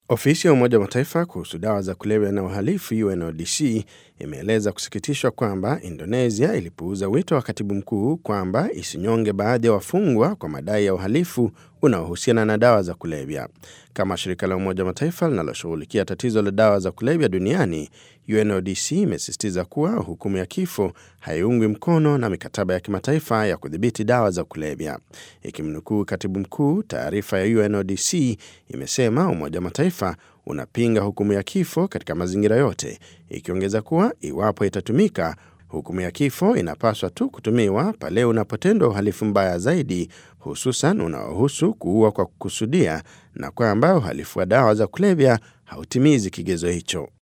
Ofisi ya Umoja wa Mataifa kuhusu dawa za kulevya na uhalifu UNODC imeeleza kusikitishwa kwamba Indonesia ilipuuza wito wa katibu mkuu kwamba isinyonge baadhi ya wafungwa kwa madai ya uhalifu unaohusiana na dawa za kulevya. Kama shirika la Umoja wa Mataifa linaloshughulikia tatizo la dawa za kulevya duniani, UNODC imesisitiza kuwa hukumu ya kifo haiungwi mkono na mikataba ya kimataifa ya kudhibiti dawa za kulevya. Ikimnukuu katibu mkuu, taarifa ya UNODC imesema Umoja wa Mataifa unapinga hukumu ya kifo katika mazingira yote, ikiongeza kuwa iwapo itatumika hukumu ya kifo inapaswa tu kutumiwa pale unapotendwa uhalifu mbaya zaidi, hususan unaohusu kuua kwa kukusudia, na kwamba uhalifu wa dawa za kulevya hautimizi kigezo hicho.